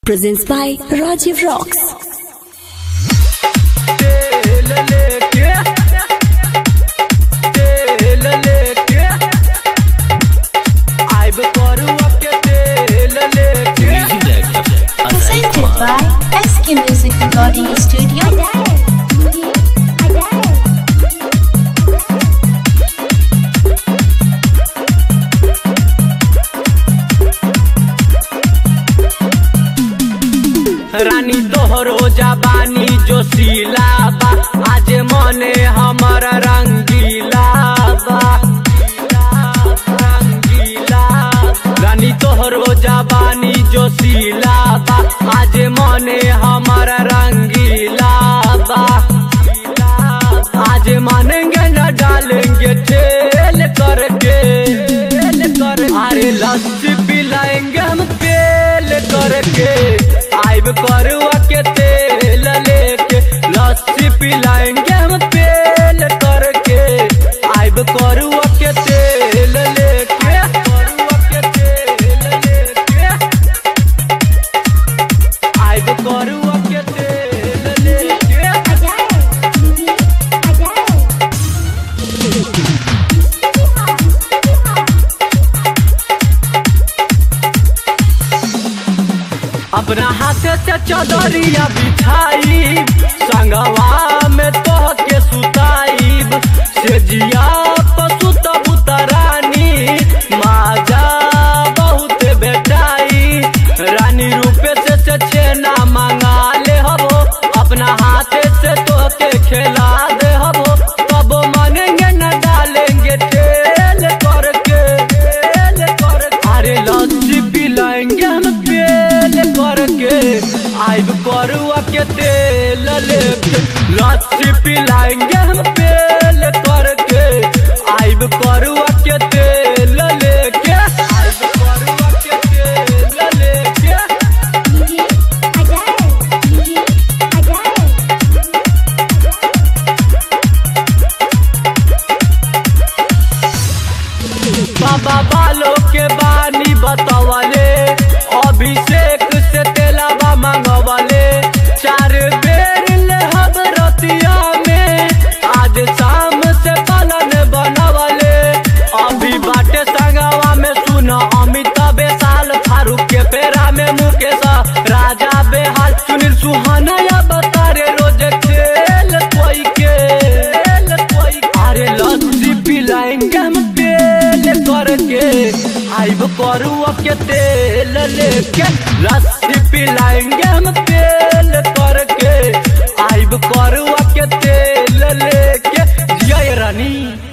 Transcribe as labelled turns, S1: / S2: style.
S1: Presents by Rajiv Rocks.
S2: तेल लेके तेल लेके आइब करुआ के तेल लेके
S3: presented by SK Music Recording Studio.
S2: रानी तोहरो जबानी जो सीला बा आज मने हमर रंगीला बा रंगीला रानी तोहरो जबानी जो सीला बा आज मने हमर रंगीला बा आज मानेंगे न डालेंगे तेल करके अरे लस्सी पिलाएंगे हम तेल करके आइब करुआ के तेल लेके लस्सी पिलाएंगे हम तेल करके आइब करुआ के तेल लेके करुआ के तेल लेके आइब करुआ के तेल लेके अपना हाथ से चदरिया बिछाई संगवा में तोह के सुताईब से जिया पशु बुतरानी माजा बहुत बेटाई रानी रूपे से से छेना मंगा ले हबो अपना हाथ से तोह के खेला दे हबो तब मानेंगे न डालेंगे तेल करके तेल करके अरे लस्सी पिलाएंगे हम तेल करके आइब करुआ के तेल लेके लस्सी पिलाएंगे हम तेल करके आइब करुआ के तेल लेके आइब करुआ के तेल लेके बाबा बालों के बानी बतावले अभिषेक से तेलाबा मांगवले चार बेर ले हम रतिया में आज शाम से पालन बनवले अभी बाटे संगवा में सुन अमिताभ साल फारूक के पेरा में मुकेश राजा बेहाल सुनील सुहाना या बता रे रोज खेल कोई के खेल कोई अरे लस्सी पिलाएंगे हम तेल करके आइब करुआ के तेल लेके लस्सी पिलाएंगे हम तेल करके आइब करुआ के तेल लेके जय रानी